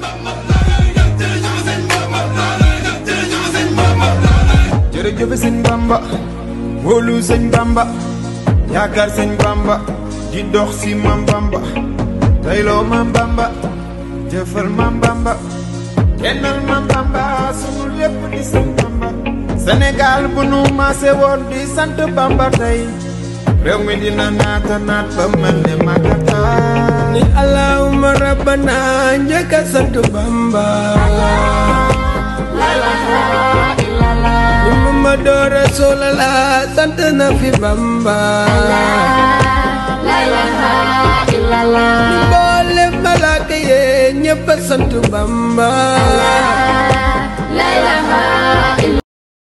jërëjëf sëñ Bamba wóolu sëñ Bamba yaakaar sëñ Bamba di dox si mam Bamba tayloo mam Bamba jëfal mam Bamba kennal mam Bamba sunu lépp di sëñ Bamba Sénégal bu nu maase woon di sant Bamba tey réew mi dina naata naat ba mel ne Makata ni allahumma rabbana njëkk a sant Bamba ni Muhammadu Rasulullah sant na fi Bamba ni mboolem malaaka yee ñëpp a sant Bamba